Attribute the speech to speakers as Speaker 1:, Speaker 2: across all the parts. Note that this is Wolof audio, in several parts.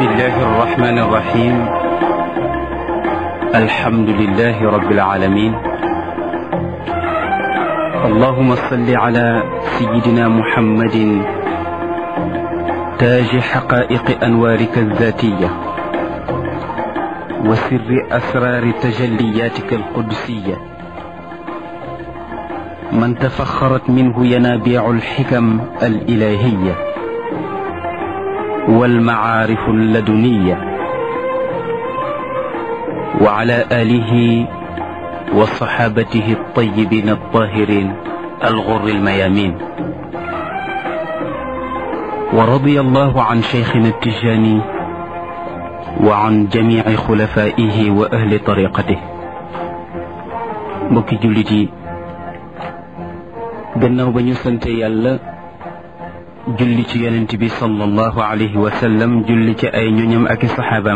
Speaker 1: الله الرحمن الرحيم الحمد لله رب العالمين اللهم صل على سيدنا محمد تاج حقائق أنوارك الذاتية وسر أسرار تجلياتك القدسية من تفخرت منه ينابيع الحكم الإلهية والمعارف اللدنية وعلى آله وصحابته الطيبين الطاهرين الغر الميامين ورضي الله عن شيخنا التجاني وعن جميع خلفائه وأهل طريقته mbokki jullit yi gannaaw ba ñu sante yàlla julli ci yonent bi sallallahu alayhi wa sallam julli ci ay ñoñam ak i saxaabaam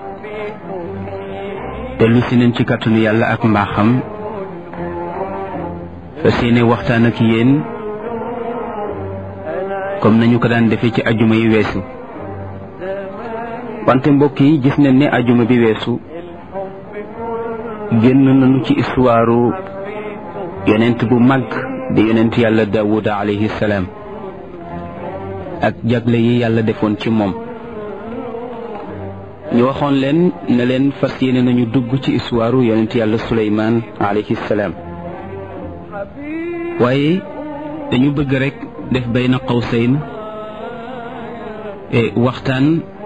Speaker 1: dellu si nañ ci kàttanu yàlla ak mbaaxam fas yéene waxtaan ak yéen comme nañu ko daan defee ci ajuma yi weesu wante mbokk yi gis nañ ne ajuma bi weesu génn nañu ci histoire yonent bu mag di yonent yàlla daawuda alayhi salaam ak jagle yi yàlla defoon ci moom ñu waxoon leen ne leen fas yéene nañu dugg ci histoire yonent yàlla suleymaan alayhi salaam waaye dañu bëgg rek def bayna qawsayn waxtaan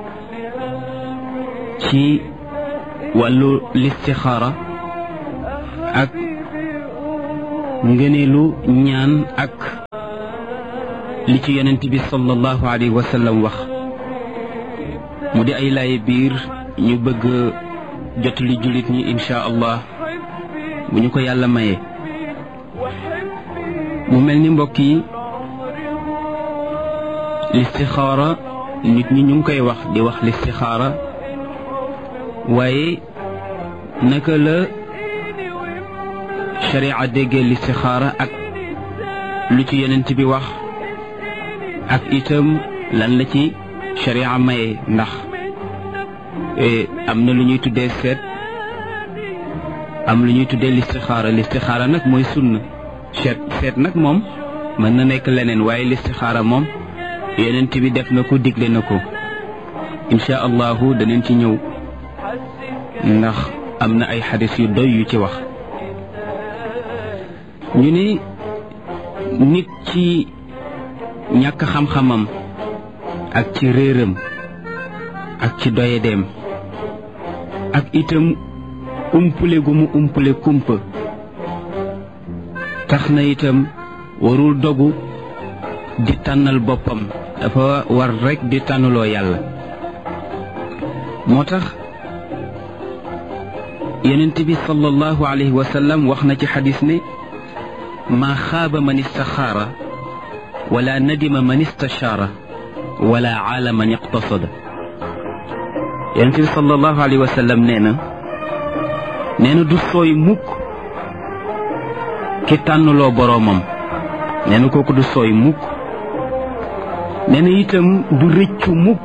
Speaker 1: ci wàllu listixaara ak ngëneelu ñaan ak li ci yonent bi sallallahu alayhi wa sallam wax mu di ay laaye biir ñu bëgg jot li jullit ñi insha allah bu ñu ko yàlla mayee mu mel ni mbokk yi listixaara nit ñi ñu ngi koy wax di wax listixaara waaye naka la sharia déggee listixaara ak lu ci yonent bi wax ak itam lan la ci sharia maye ndax am na lu ñuy tuddee seet am lu ñuy tuddee listixaara listixaara nag mooy sunna seet seet nag moom mën na nekk leneen waaye listixaara moom yonent bi def na ko digle na ko insha allahu danañ ci ñëw ndax am na ay xadis yu doy yu ci wax ñu ni nit ci ñàkk xam-xamam ak ci réeram ak ci doyedeem ak itam umpule gu mu umpule kumpa tax na itam warul dogu di tànnal boppam dafa war rekk di tànnaloo yàlla moo tax yonent bi sallallahu alayhi wa sallam wax na ci xadis ne maa xaaba man istaxaara wala nadima man istashaara wala aala man iqtasada yonent bi sallallahu alayhi wa sallam nee na nee na du sooy mukk ki tànnloo boroomam nee na kooku du sooy mukk nee na itam du rëccu mukk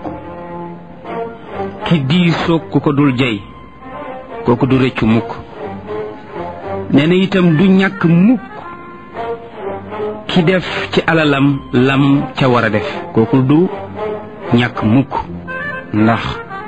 Speaker 1: ki diisoog ku ko dul jey kooku du rëccu mukk nee na itam du ñàkk mukk ki def ci alalam lam ca war a def kooku du ñàkk mukk ndax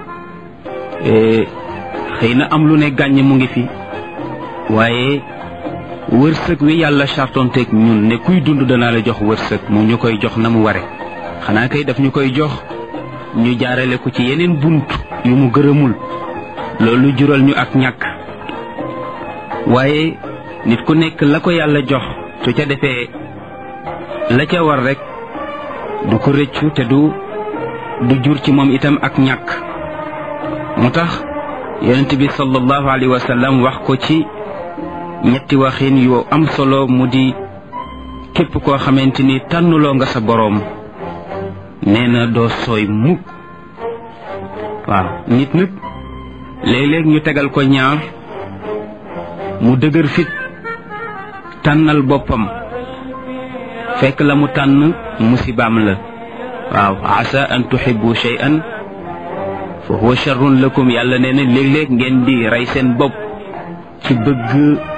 Speaker 1: xëy na am lu ne gàññ mu ngi fi waaye wërsëg wi yàlla chartonteeg ñun ne kuy dund danaa la jox wërsëg mu ñu koy jox na mu ware xanaa kay daf ñu koy jox ñu jaarale ko ci yeneen bunt yu mu gërëmul loolu jural ñu ak ñàkk waaye nit ku nekk la ko yàlla jox su ca defee la ca war rek du ko rëccu te du du jur ci moom itam ak ñàkk moo tax yonent bi sallallahu alayhi wa sallam wax ko ci ñetti waxin yu am solo mu di képp koo xamante ni tànnuloo nga sa boroom nee na doo sooy mukk waaw nit nag léeg-léeg ñu tegal ko ñaar mu dëgër fit tànnal boppam fekk la mu tànn musibaam la waaw asa an tuhibbu shay'an fa huwa charrun lakum yàlla nee na léeg-léeg ngeen di rey seen bopp ci bëgg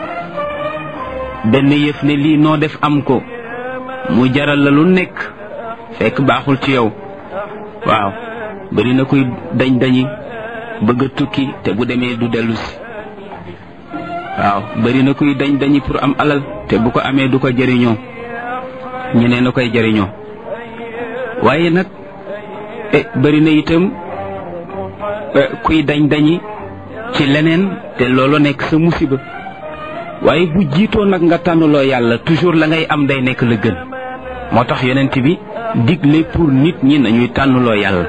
Speaker 1: benn yëf ne lii noo def am ko mu jaral la lu nekk fekk baaxul ci yow waaw bari na kuy dañ dañi bëgg a tukki te bu demee du dellu si waaw bari na kuy dañ dañi pour am alal te bu ko amee du ko jëriñoo ñeneen a koy jëriñoo waaye nag bari na itam kuy dañ dañi ci leneen te loolu nekk sa musiba waaye bu jiitoo nag nga tànnaloo yàlla toujours la ngay am day nekk la gën moo tax yonent bi digle pour nit ñi nañuy tànnaloo yàlla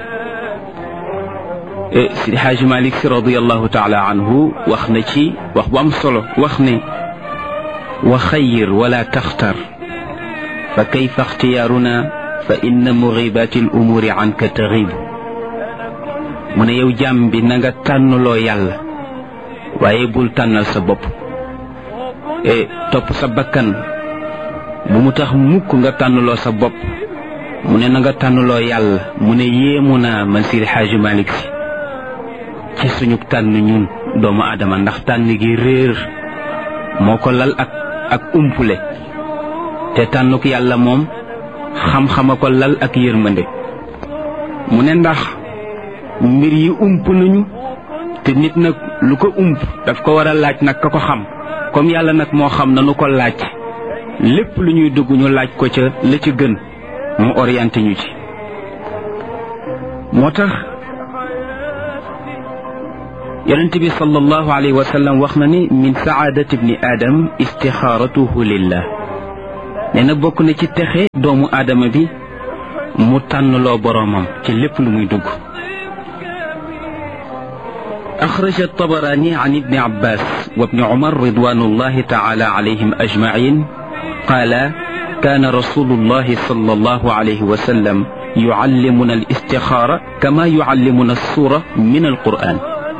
Speaker 1: Sidi Xaaji Malik Si radiallahu taala anhu wax na ci wax bu am solo wax ne wa xayir wala taxtar fa kayfa ixtiyaaruna fa inna mugibaati al umuuri anka taxib mu ne yow jàmm bi na nga tànnaloo yàlla waaye bul tànnal sa bopp e topp sa bakkan bu mu tax mukk nga tànnaloo sa bopp mu ne na nga tànnaloo yàlla mu ne yéemu naa man Sidi Xaaji Malik Si ci suñu tànn ñun doomu aadama ndax tànn gi réer moo ko lal ak ak umpule te tànnuk yàlla moom xam-xama ko lal ak yërmande mu ne ndax mbir yi ump nañu te nit nag lu ko ump daf ko war a laaj nag ka ko xam comme yàlla nag moo xam nanu ko laaj lépp lu ñuy dugg ñu laaj ko ca la ci gën mu orienté ñu ci moo tax yonent bi sallallahu alayhi wa sallam wax na ni min saadati ibni aadam istixaaratuhu lillah nee na bokk na ci texe doomu aadama bi mu tànnloo boroomam ci lépp lu muy dugg أخرج الطبراني عن ابن عباس وابن عمر رضوان الله تعالى عليهم أجمعين قال كان رسول الله صلى الله عليه وسلم يعلمنا الاستخارة كما يعلمنا السورة من القرآن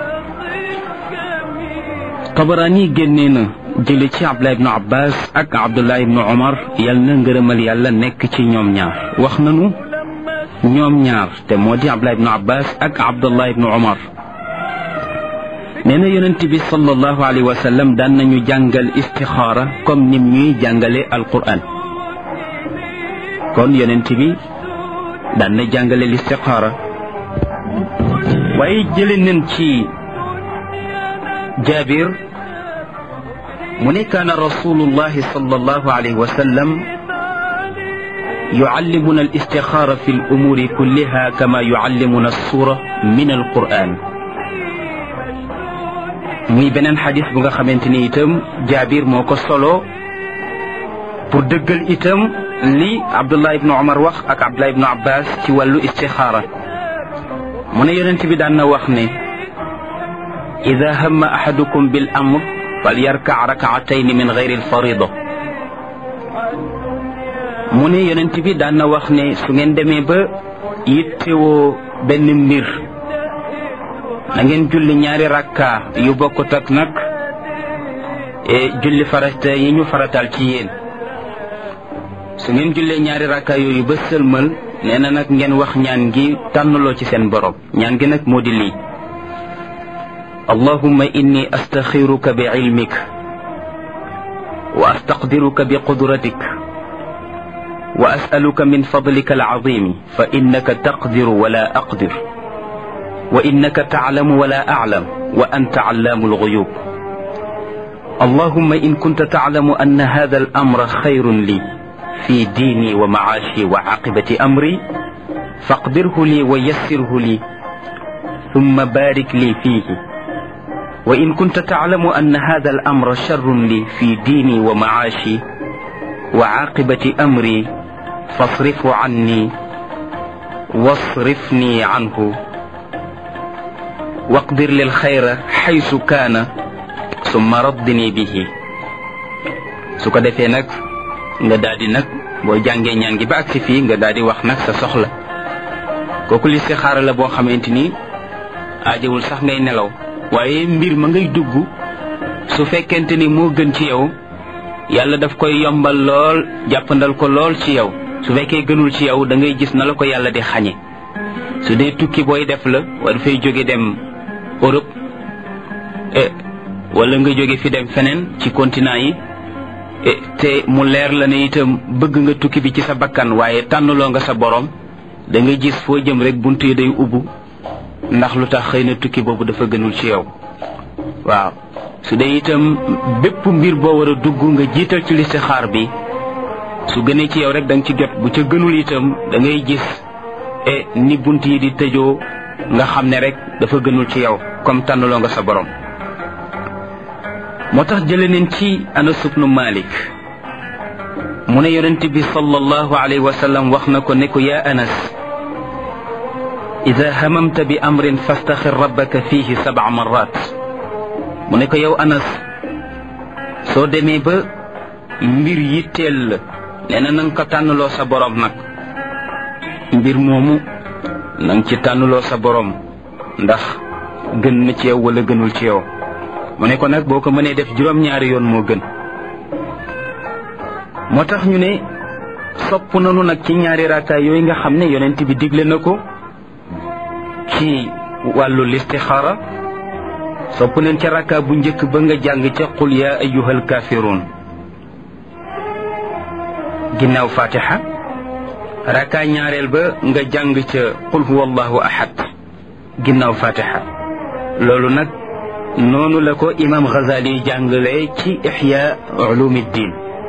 Speaker 1: طبراني جنينا jële ci abdullah ibnu abbas ak abdullah ibnu omar yal na ngërëmal yàlla nekk ci ñoom ñaar wax nanu ñoom ñaar te moo di abdullah ibnu abbas ak abdullah ibnu omar nee na yonent bi sallallahu alayhi wa sallam daan nañu jàngal istixaara comme nim ñuy jàngale alquran kon yonent bi daan na jàngale listixaara waaye jële nañ ci jaabir mu ne kaana rasulullahi sallallahu alayhi wa sallam yuallimuna alistixaara fi alumuuri kulliha kama yuallimuna alsura min alquran muy beneen xadis bu nga xamante ni itam jaabir moo ko solo pour dëggal itam li abdullah ibnu omar wax ak abdullah ibnu abbas ci wàllu istixaara mu ne yonent bi daan na wax ne ida hamma ahadukum bil amr fal yarka rakaatayn min gayri alfarida mu ne yonent bi daan na wax ne su ngeen demee ba yittewoo benn mbir na ngeen julli ñaari rakka yu bokkut ak nag julli farata yi ñu faratal ci yéen su ngeen jullee ñaari rakka yooyu ba sëlmal nee na nag ngeen wax ñaan gi tànnaloo ci seen borom ñaan gi nag moo di lii allahumma inni astaxiruka bi ilmik wa astaqdiruka bi qudratik wa asaluka min fadlika alazimi fa innaka taqdiru wala aqdir وإنك تعلم ولا أعلم وأنت علام الغيوب اللهم إن كنت تعلم أن هذا الأمر خير لي في ديني ومعاشي وعاقبة أمري فاقدره لي ويسره لي ثم بارك لي فيه وإن كنت تعلم أن هذا الأمر شر لي في ديني ومعاشي وعاقبة أمري فاصرفه عني واصرفني عنه waqdir lil xayra xaysu kaana summa raddini bihi su ko defee nag nga daal di nag boo jàngee ñaan gi ba agsi fii nga daal di wax nag sa soxla kooku listixaara la boo xamante ni aajewul sax ngay nelaw waaye mbir ma ngay dugg su fekkente ni moo gën ci yow yàlla daf koy yombal lool jàppandal ko lool ci yow su fekkee gënul ci yow da ngay gis na la ko yàlla di xañe su dee tukki booy def la war fay jóge dem Europe wala nga jóge fi dem feneen ci continent yi te mu leer la ne itam bëgg nga tukki bi ci sa bakkan waaye tànnaloo nga sa borom da nga gis foo jëm rek bunt yi day ubbu ndax lu tax xëy na tukki boobu dafa gënul ci yow waaw su dee itam bépp mbir boo war a dugg nga jiital ci listixaar bi su gënee ci yow rek da nga ci jot bu ca gënul itam da ngay gis e ni bunt yi di tëjoo nga xam ne rek dafa gënul ci yow comme tànnaloo nga sa borom moo tax jële neen ci Anas ibnu Malik mu ne yonent bi sallallahu alayhi wa sallam wax na ko ne ko yaa Anas ida hamamta bi amrin fastaxir rabbaka fihi sab'a marrat mu ne ko yow Anas soo demee ba mbir yitteel la nee na na nga ko tànnloo sa borom nag mbir moomu na nga ci tànnloo sa borom ndax gën na ci yow wala gënul ci yow mu ne ko nag boo ko mënee def juróom-ñaari yoon moo gën moo tax ñu ne sopp nanu nag ci ñaari raakaay yooyu nga xam ne yonent bi digle na ko ci wàllu listixaara sopp neen ca rakkaa bu njëkk ba nga jàng ca qul yaa ayyuhal kaafiruun ginnaaw fatiha rakkaa ñaareel ba nga jàng ca qul huwa allahu ahad ginnaaw fatiha loolu nag noonu la ko imam Ghazali jàngale ci ixya ulumiddin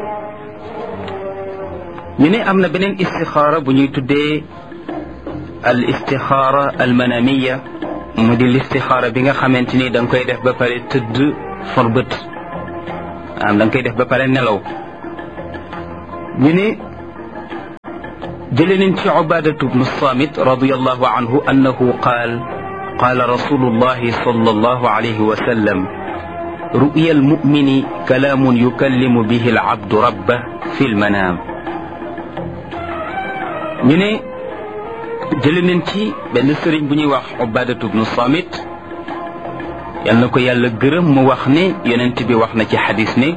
Speaker 1: ñu ne am na beneen istixaara bu ñuy tuddee al istixaara al manamiya mu di listixaara bi nga xamante ni da nga koy def ba pare tëdd for bët am da nga koy def ba pare nelaw ñu ne jële nañ ci ubadatu bnu samit radiallahu anhu annahu qaal قال رسول الله صلى الله عليه وسلم رؤيا المؤمن كلام يكلم به العبد ربه في المنام ñu ne jële nañ ci benn sëriñ bu ñuy wax ubadatu bnu samit yal na ko yàlla gërëm mu wax ne yonent bi wax na ci xadis ne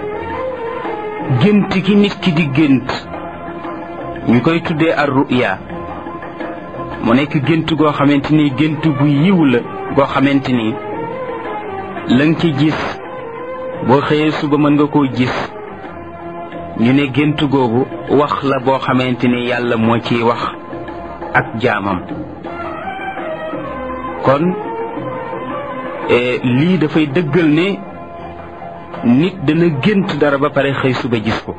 Speaker 1: gént gi nit ki di gént ñu koy tuddee ar ruya mu nekk gént goo xamante ni gént gu yiw la goo xamante ni la nga ci gis boo xëyee suba mën nga koo gis ñu ne gént googu wax la boo xamante ni yàlla moo ciy wax ak jaamam kon lii dafay dëggal ne nit dana gént dara ba pare xëy suba gis ko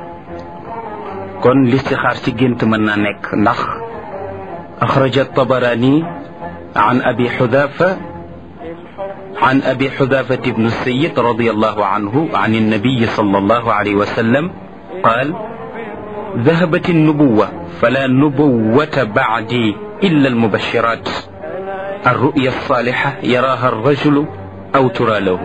Speaker 1: kon listixaar ci gént mën naa nekk ndax أخرج الطبراني عن أبي حذافة عن أبي حذافة بن السيد رضي الله عنه عن النبي صلى الله عليه وسلم قال ذهبت النبوة فلا نبوة بعدي إلا المبشرات الرؤيا الصالحة يراها الرجل أو ترى له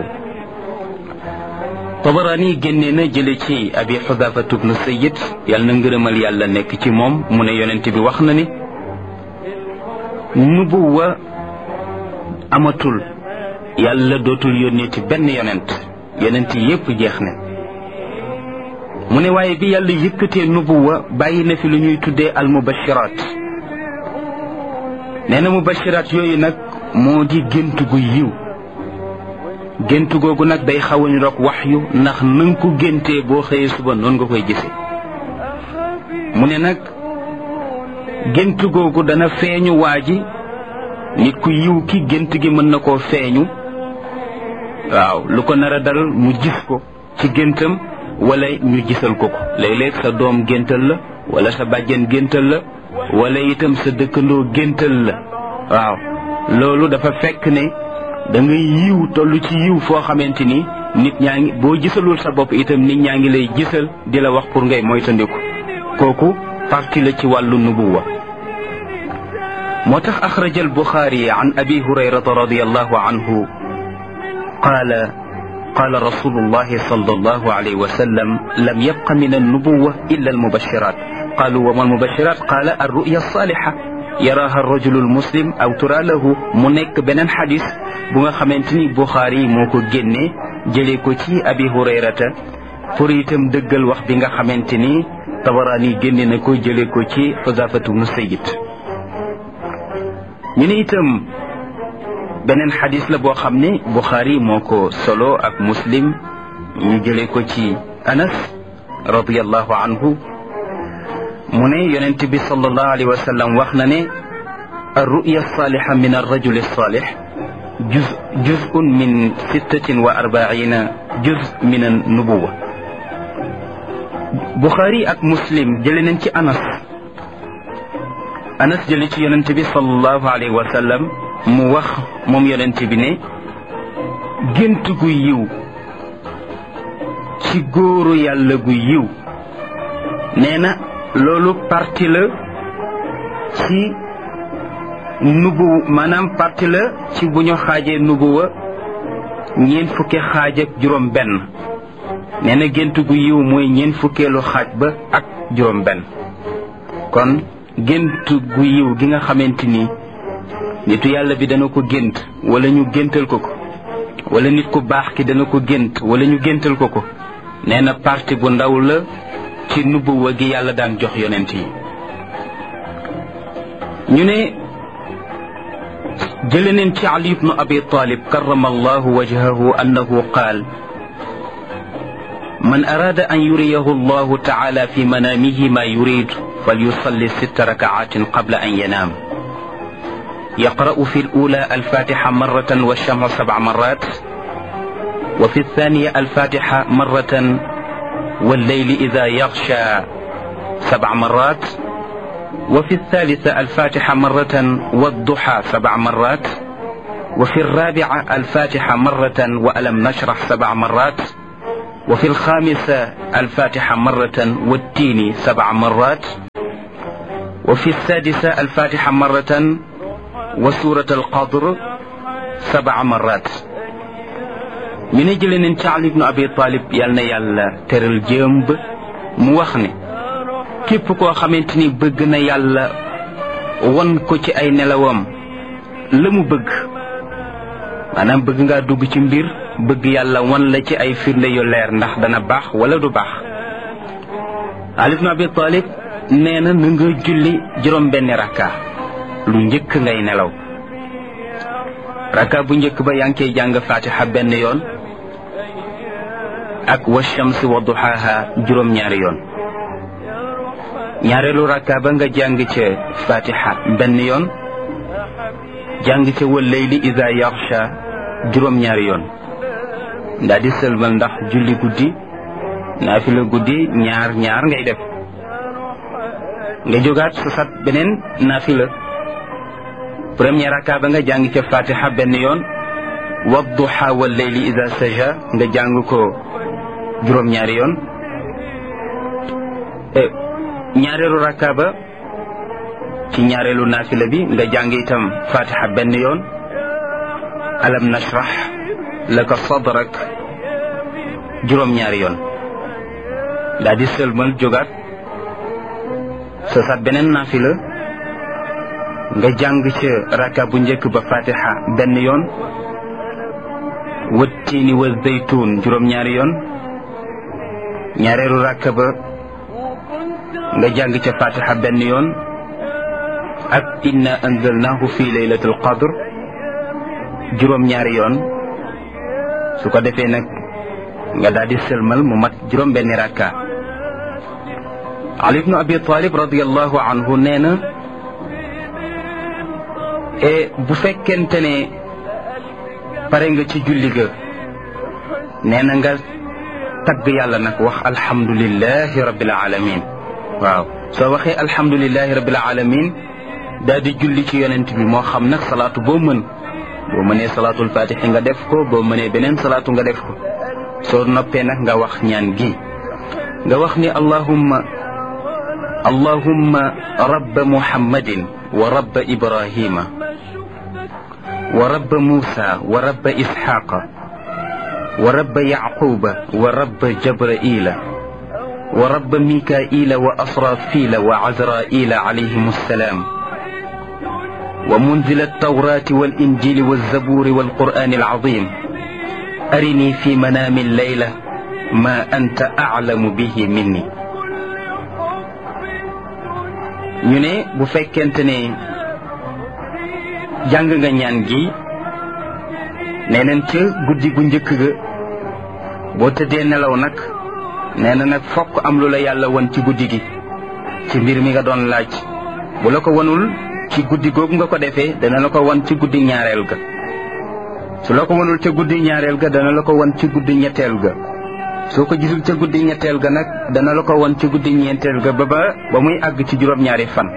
Speaker 1: طبراني جننا جلتي أبي حذافة بن السيد يالنا ngërëmal yàlla nekk ci moom mu ne yonent bi wax na ni nubuwa amatul yàlla dootul yónneeti benn yonent yonent yépp jeex na mu ne waaye bi yàlla yëkkatee nubuwa bàyyi na fi lu ñuy tuddee al mubashiraat nee na mubashiraat yooyu nag moo di gént gu yiw gént googu nag day xaw a niroog wax yu ndax na nga ko géntee boo xëyee suba noonu nga koy gisee mu ne nag gént googu dana feeñu waa ji nit ku yiw ki gént gi mën na koo feeñu waaw lu ko nar a dal mu gis ko ci géntam wala ñu gisal ko ko léeg-léeg sa doom géntal la wala sa bàjjen géntal la wala itam sa dëkkandoo géntal la waaw loolu dafa fekk ne da ngay yiw toll ci yiw foo xamante ni nit ñaa ngi boo gisalul sa bopp itam nit ñaa ngi lay gisal di la wax pour ngay moytandiku kooku parti la ci wàllu nubuwa moo tax axraja albuxaari an abi hurayrata radiallahu anhu qaala qaala rasulullahi sallallahu alayhi wa sallam lam yabqa min annubuwa illa almubashirat qaalu wa ma almubashirat qaala alruya alsaliha yaraaha arrajulu almuslim aw tura lahu mu nekk beneen xadis bu nga xamante ni buxaari moo ko génnee jëlee ko ci abi hurayrata pour itam dëggal wax bi nga xamante ni tabaraani génne na ko jëlee ko ci xusafatu bnu sayid ñu ne itam beneen xadis la boo xam ne buxaari moo ko solo ak muslim ñu jële ko ci anas radiallahu anhu mu ne yonent bi sallallahu alayhi wa sallam wax na ne الرؤيا الصالحة من الرجل الصالح جزء جزء من ستة وأربعين جزء من النبوة بخاري أك مسلم جلنا أنس أنس جلت ينتبه صلى الله عليه وسلم موخ موم ينتبه ne gént gu yiw ci góoru yàlla gu yiw nee na loolu parti la ci nubu maanaam parti la ci bu ñu xaajee nubuwa ñeent fukki xaaj ak juróom benn nee na gént gu yiw mooy ñeent fukkeelu xaaj ba ak juróom benn kon gént gu yiw gi nga xamante ni nitu yàlla bi dana ko gént wala ñu géntal ko ko wala nit ku baax ki dana ko gént wala ñu géntal ko ko nee na parti bu ndaw la ci nubuwa gi yàlla daan jox yonent yi ñu ne جلن علي بن أبي طالب كرم الله وجهه أنه قال من أراد أن يريه الله تعالى في منامه ما يريد فليصلي ست ركعات قبل أن ينام يقرأ في الأولى الفاتحة مرة والشمع سبع مرات وفي الثانية الفاتحة مرة والليل إذا يغشى سبع مرات وفي الثالثة الفاتحة مرة والضحى سبع مرات وفي الرابعة الفاتحة مرة وألم نشرح سبع مرات وفي الخامسة الفاتحة مرة والتين سبع مرات وفي السادسة الفاتحة مرة وسورة القدر سبع مرات من أجل أن علي بن أبي طالب يالنا يالا ترل جنب موخني képp koo xamante ni bëgg na yàlla won ko ci ay nelawam la mu bëgg maanaam bëgg ngaa dugg ci mbir bëgg yàlla won la ci ay firnde yu leer ndax dana baax wala du baax Ali ibn Abi Talib nee na na nga julli juróom benni rakka lu njëkk ngay nelaw rakka bu njëkk ba yaa ngi koy jàng fatiha benn yoon ak wa shamsi wa duhaha juróom ñaari yoon ñaareelu rakka ba nga jàng ca fatiha benn yoon jàng ca wallayli ida yaxsha juróom-ñaari yoon ndaa di sëlmal ndax julli guddi naafila guddi ñaar ñaar ngay def nga jógaat sa sat beneen naafila premier rakka ba nga jàng ca fatiha benn yoon wadduha wallayli ida saja nga jàng ko juróom-ñaari yoon ñaareelu rakka ba ci ñaareelu naafila bi nga jàng itam fatiha benn yoon alam nashrah laka sadrak juróom-ñaari yoon daa di sëlmal jógaat sa sat beneen naafila nga jàng ca rakka bu njëkk ba fatiha benn yoon wattiini wa zaytuun juróom-ñaari yoon ñaareelu rakka ba nga jàng ca fatiha benn yoon ak inna anzalnahu fi laylatul qadr juróom-ñaari yoon su ko defee nag nga daal di sëlmal mu mat juróom benni rakka ali ibnu abi talib radiallahu anhu nee na e bu fekkente ne pare nga ci julli ga nee na nga tagg yàlla nag wax alhamdulillahi rabbil alamin waaw soo waxee alhamdulilahi rabbil alamin daal di julli ci yonent bi moo xam nag salaatu boo mën boo mënee salaatul fatixi nga def ko boo mënee beneen salaatu nga def ko soo noppee nag nga wax ñaan gi nga wax ni allahumma allahumma rabba muhammadin wa rabba ibrahima wa rabba musa wa rabba isxaqa wa rabba yaquba wa rabba jabraila ورب ميكائيل وأسرافيل وعزرائيل عليهم السلام ومنزل التوراة والإنجيل والزبور والقرآن العظيم أرني في منام الليلة ما أنت أعلم به مني ñu ne bu fekkente ne jàng nga ñaan gi nee neen ca guddi gu njëkk ga boo tëddee nelaw nag nee na nag fokk am lu la yàlla won ci guddi gi ci mbir mi nga doon laaj bu la ko wonul ci guddi googu nga ko defee dana la ko won ci guddi ñaareel ga su la ko wonul ca guddi ñaareel ga dana la ko won ci guddi ñetteel ga soo ko gisul ca guddi ñetteel ga nag dana la ko won ci guddi ñeenteel ga ba ba ba muy àgg ci juróom-ñaari fan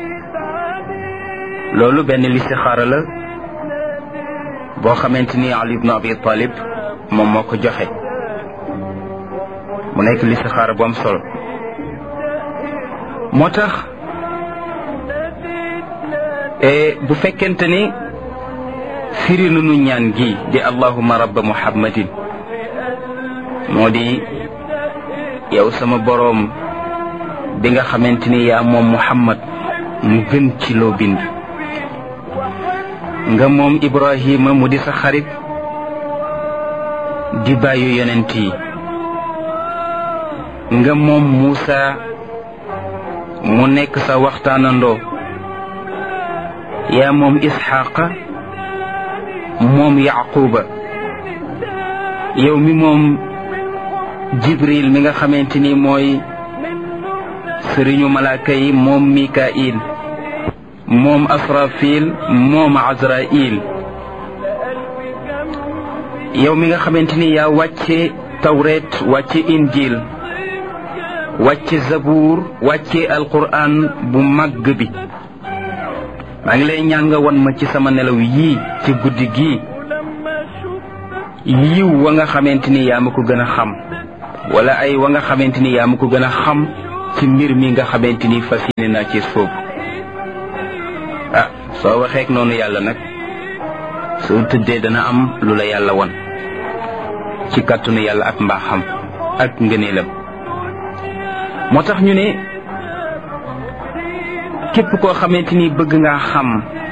Speaker 1: loolu benn listixaara la boo xamante ni Ali ibn Abi Talib moom moo ko joxe mu nekk listixaara bu am solo moo tax bu fekkente ni firi nunu ñaan gi di allahuma rabba muhammadin moo di yow sama boroom bi nga xamante ni yaa moom muhammad mu gën ci loo bind nga moom ibrahima mu di sa xarit di bàyyu yonent yi nga moom muusa mu nekk sa waxtaanandoo yaa moom isxaqa moom yaquba yow mi moom jibril mi nga xamante ni mooy sëriñu malaaka yi moom mikail moom asrafil moom azrail yow mi nga xamante ni yaa wàcce tawret wàcce injil wàcce zabuur wàcce alquran bu màgg bi maa ngi lay ñaan nga won ma ci sama nelaw yii ci guddi gii yiw wa nga xamante ni yaa ma ko gën a xam wala ay wa nga xamante ni yaa ma ko gën a xam ci mbir mi nga xamante ni fas yéene naa ci soobu ah soo waxeek noonu yàlla nag soo tëddee dana am lu la yàlla won ci kàttanu yàlla ak mbaaxam ak ngëneelam moo tax ñu ne képp koo xamante ni bëgg ngaa xam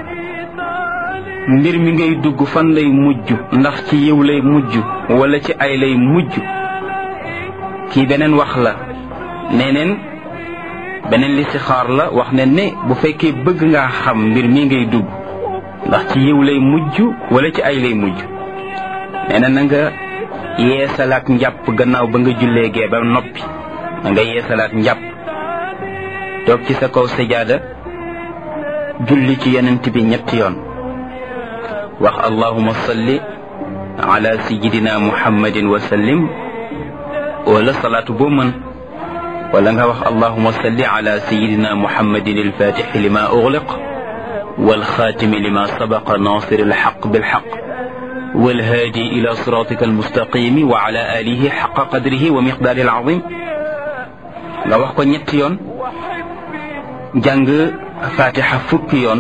Speaker 1: mbir mi ngay dugg fan lay mujj ndax ci yiw lay mujj wala ci ay lay mujj kii beneen wax la neneen beneen listixaar la wax ne ne bu fekkee bëgg ngaa xam mbir mi ngay dugg ndax ci yiw lay mujj wala ci ay lay mujj nee na na nga yeesalaat njàpp gannaaw ba nga jullee gee ba noppi na nga yeesalaat njàpp toog ci sa kaw sajaada julli ci yonent bi ñetti yoon wax allahuma salli ala sayidina muhammadin wa sallim wala salaatu boo mën wala nga wax allahuma salli ala sayidina muhammadin alfatixi lima ugliq walxaatimi lima sabaqa nasir alxaq bilxaq والهادي إلى صراطك المستقيم وعلى آله حق قدره ومقداره العظيم nga wax ko ñetti yoon jàng fatiha fukki yoon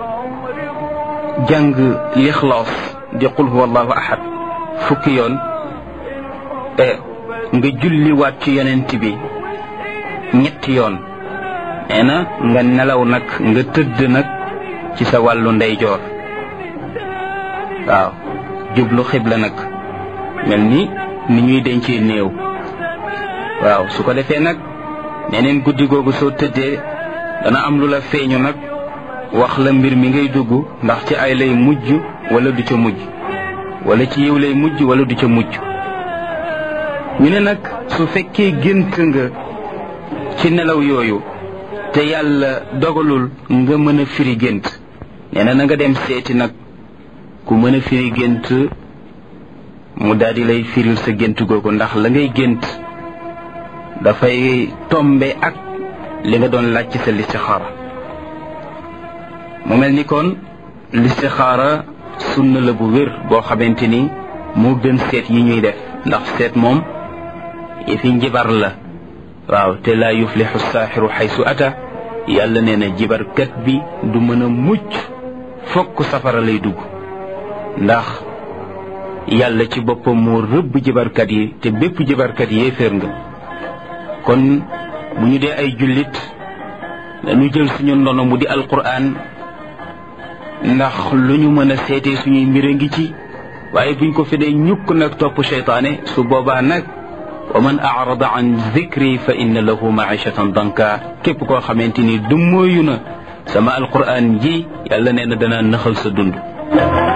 Speaker 1: jàng lixlaas di qul huwa allahu ahad fukki yoon nga julliwaat ci yonent bi ñetti yoon nee na nga nelaw nag nga tëdd nag ci sa wàllu ndeyjoor waaw jublu xibla nag mel ni ni ñuy dencee néew waaw su ko defee nag neneen guddi googu soo tëddee dana am lu la feeñu nag wax la mbir mi ngay dugg ndax ci ay lay mujj wala du ca mujj wala ci yiw lay mujj wala du ca mujj ñu ne nag su fekkee gént nga ci nelaw yooyu te yàlla dogalul nga mën a firi gént nee na na nga dem seeti nag ku mën a firi gént mu daal di lay firil sa gént googu ndax la ngay gént dafay tombe ak li nga doon laaj ci sa listixaara mu mel ni kon listixaara sunna la bu wér boo xamante ni moo gën seet yi ñuy def ndax seet moom yëfi njibar la waaw te laa yuflixu saaxiru xaysu ata yàlla nee na jibarkat bi du mën a mucc fokk safara lay dugg ndax yàlla ci boppam moo rëbb jibarkat yi te bépp jibarkat yéeféer nga kon bu ñu dee ay jullit dañu jël suñu ndono mu di alquran ndax lu ñu mën a seetee suñuy mbir a ngi ci waaye buñ ko fi dee ñukk nag topp cheytaane su boobaa nag wa man arada an zikri fa inna lahu maishatan danka képp koo xamante ni du mooyu na sama alquran ji yàlla nee na dana naxal sa dund